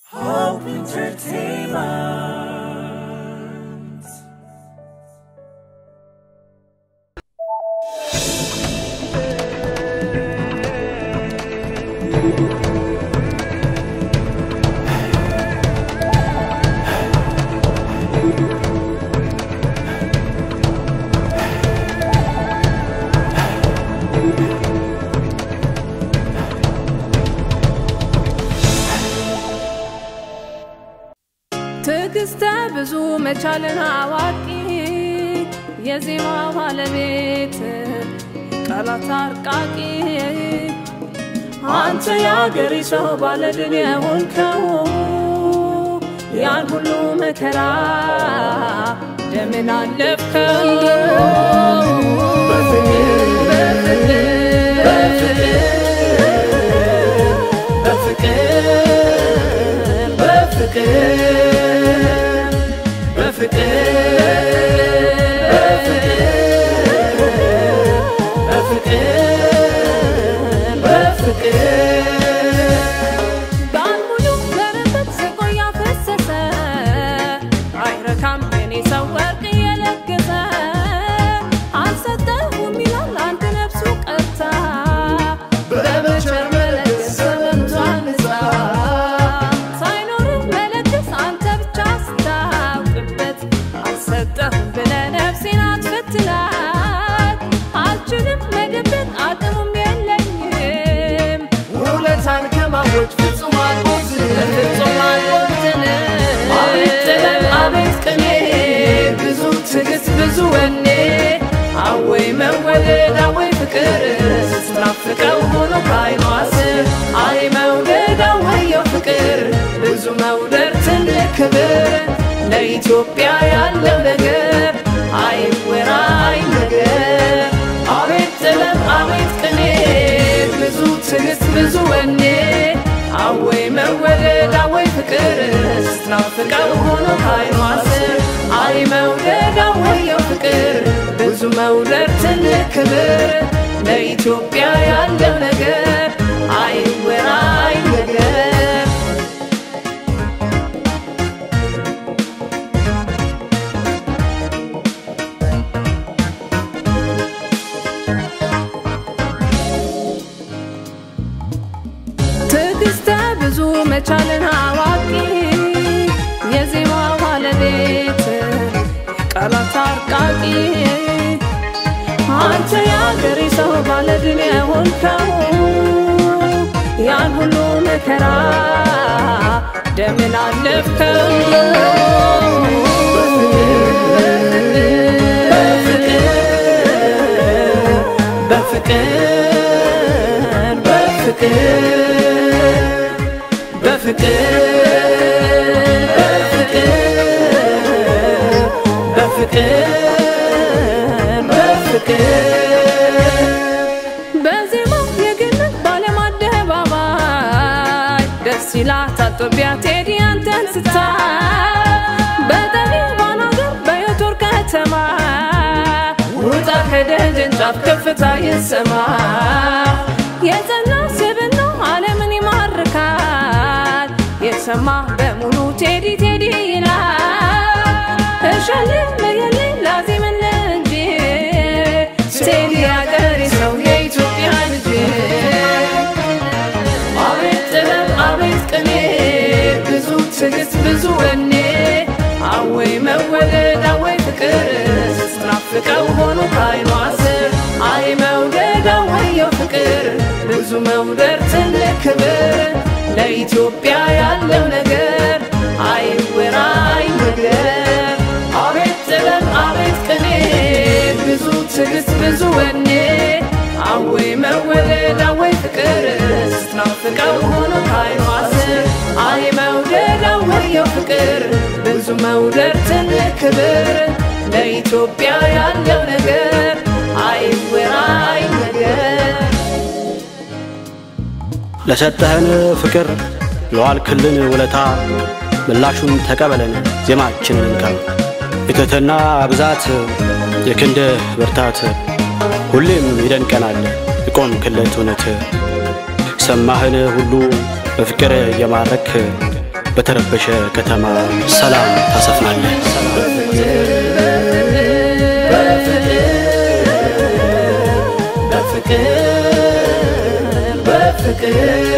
Hope Entertainment. ትዕግስተ ብዙ መቻልን አዋቂ የዜማ ባለቤት ቃላት አርቃቂ አንተ የአገሬ ሰው ባለድል የሆንከው ያን ሁሉ መከራ ደምን አለፍከው በፍቅር በፍቅር ባልሙሉ በረከት ስቆያ ፈሰሰ አይረካም የኔ ሰው ወርቅ እየለገሰ አልሰጠሁም ይላል አንድ ነፍሱ ቀርታ በመቸር መለገስ በመምቷን ንጻ ሳይኖርህ መለገስ አንተ ብቻ ስታውቅበት አልሰጠሁም ብለህ ነፍሴን አትፈትናት አልችልም መደበቅ አቅሙም የለኝም ውለታን ከማወጅ ፍጹም አልቦዝንም ፍጹም አልቦዝንም አቤት ጥበብ አቤት ቅኔ ብዙ ትዕግስት ብዙ ወኔ አወይ መወደድ አወይ ፍቅር ስትናፍቀው ሆኖ ከዓይኗ ስር አይ መውደድ አወየው ፍቅር ብዙ መውደድ ትልቅ ክብር ለኢትዮጵያ ያለው ነገር አይወራ አይነገር አቤት ጥበብ አቤት ቅኔ ብዙ ትዕግስት ብዙ ወኔ አወይ መወደድ አወይ ፍቅር ስትናፍቀው ሆኖ ከዓይኗ ስር አይ መውደድ አወየው ፍቅር ብዙ መውደድ ትልቅ ክብር ለኢትዮጵያ ያለው ነገር አይወራ አይነገር ትዕግስተ ብዙ መቻልን አዋቂ የዜማ ባለቤት ቃላት አርቃቂ አንተ የአገሬ ሰው ባለድል የሆንከው ያን ሁሉ መከራ ደምን አለፍከው በፍቅር በፍቅር በፍቅር በፍቅር በፍቅር በዜማው የግንት ባለም አደባባይ ደስ ይላታል ጦቢያ ቴዲ አንተን ስታይ በጠቢባን አገር በዮቶር ከተማ ውጣ ከደጀን ጫፍ ከፍታ ይሰማ የጸና ስብና ዓለምን ይማርካል የሰማ በሙሉ ቴዲ ቴዲ ይላል እሸልም ለየልኝ ላዚምን እንጂ ቴዲ አገሬ ሰው የኢትዮጵያ ልጅ አቤት ጥበብ አቤት ቅኔ ብዙ ትዕግስት ብዙ ወኔ አወይ መወደድ አወይ ፍቅር ስትናፍቀው ሆኖ ከዓይኗ ስር አይ መውደድ አወየው ፍቅር ብዙ መውደድ ትልቅ ክብር ለኢትዮጵያ ያለው ነገር አይወራ አይነገር አቤት ጥበብ አቤት ቅኔ ብዙ ትዕግስት ብዙ ወኔ አወይ መወደድ አወይ ፍቅር ስትናፍቀው ሆኖ ከዓይኗ ስር አይ መውደድ አወየው ፍቅር ብዙ መውደድ ትልቅ ክብር ለኢትዮጵያ ያለው ነገር አይወራ አይነገር ለሰጠህን ፍቅር ለዋልክልን ውለታ ምላሹን ተቀበለን ዜማችንን እንካ የትህትና ብዛት የክንድህ ብርታት ሁሌም ይደንቀናል የቆምክለት እውነት ሰማህን ሁሉ በፍቅር እየማረክ በተረበሸ ከተማ ሰላም ታሰፍናለህ። በፍቅር